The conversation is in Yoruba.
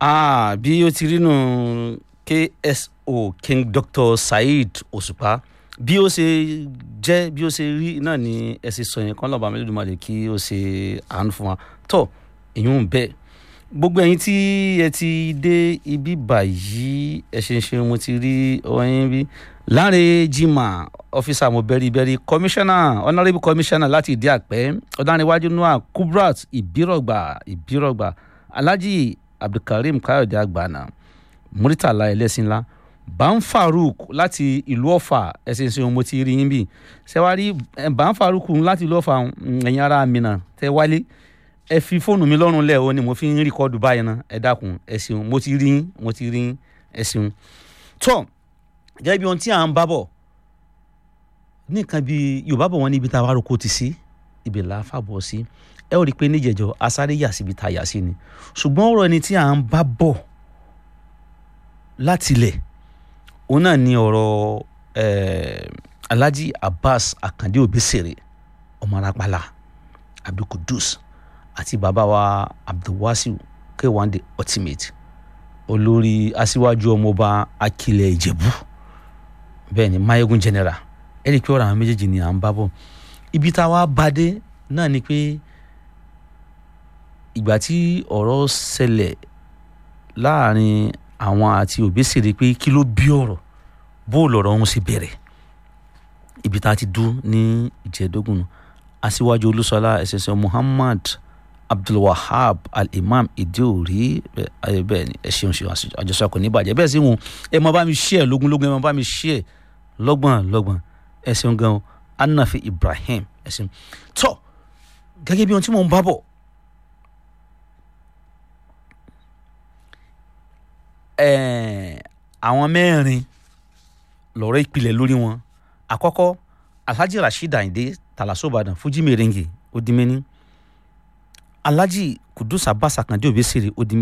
ah bí ó ti rí nù kso king dr saheed òṣùpá bí ó ṣe jẹ́ bí ó ṣe rí náà ni ẹ ṣe sọ yẹn kán lọ́ba Olódùmarè kí ó ṣe àánú fún wa tó èyún bẹ́ẹ̀ gbogbo ẹ̀yin tí ẹ ti dé ibi báyìí ẹ ṣe ń ṣe mo ti rí ọyìn bí Láre Jimoh ọfíìsà mo bẹ́rí bẹ́rí kọmíṣánná honourable kọmíṣánná láti ìdí àpẹ́ ọ̀dánìwájú noah kubrat ìbírọ̀gbà ìbírọ̀gbà alhaji abdulkareem káyọ̀dé àgbàna muritala ẹlẹ́sìnlá ban farouk láti ìlú ọ̀fà ẹ̀sìn ìsìn mo ti rí yín bí ṣẹ́wárí ban farouk láti ìlú ọ̀fà ẹ̀yin ará mìíràn tẹ́ wálé ẹ fi fóònù mi lọ́rùn lẹ̀ o ni mo fi ń rìkọ́dù báyìí náà ẹ dákun ẹ ṣeun mo ti rí yín mo ti rí yín ẹ ṣeun tó gẹ́gẹ́ bí ohun tí à ń bá bọ̀ ní nǹkan bí yorùbá bọ̀ wọ́n ní ibi tá a wá roko ti sí ibi là á fàbọ̀ sí ẹ ó rí i pé níjẹ̀jọ́ asáré yà síbi tá a yà sí ni ṣùgbọ́n ọ̀rọ̀ ẹni tí à ń bá bọ̀ látilẹ̀ òun náà ni ọ̀rọ̀ alhaji abbas akande obesere ọmọ arapala abdulkudus àti bàbá wa abdulwasiu k1 the ultimate olórí aṣíwájú ọmọọba akilẹ̀ ìjẹ̀bú bẹ́ẹ̀ ni mayegun general ẹ rí i pé ọ̀rọ̀ àwọn méjèèjì ni à ń bá bọ̀ ibi tá a wá bá dé náà ni pé ìgbà tí ọ̀rọ̀ ṣẹlẹ̀ láàrin àwọn àti Obesere pé kí ló bí ọ̀rọ̀ bó lọ̀rọ̀ ọ̀hún ṣe bẹ̀rẹ̀ ibi tá a ti dún ní ìjẹ́dógún aṣíwájú olúṣọlá ẹ̀sẹ̀sẹ̀ Muhammad Abdulwahab Al-Imam Ìdíòrí bẹ́ẹ̀ ni ẹ ṣeun ṣe àjọṣe kò ní bàjẹ́ bẹ́ẹ̀ sì wọn ẹ máa bá mi ṣí ẹ lógúnlógún ẹ máa bá mi ṣí ẹ lọ́gbọ̀n lọ́gbọ̀n ẹ ṣeun gan Anafi Ibrahim ẹ ṣeun tọ́ gẹ́gẹ́ bí ohun tí mò ń bá bọ̀ àwọn mẹ́rin lọ́rọ̀ ìpìlẹ̀ lórí wọn àkọ́kọ́ alhaji rasheed ayinde talasobadan fuji merengue odimeni alhaji kudus abbas akande obesere odimeni.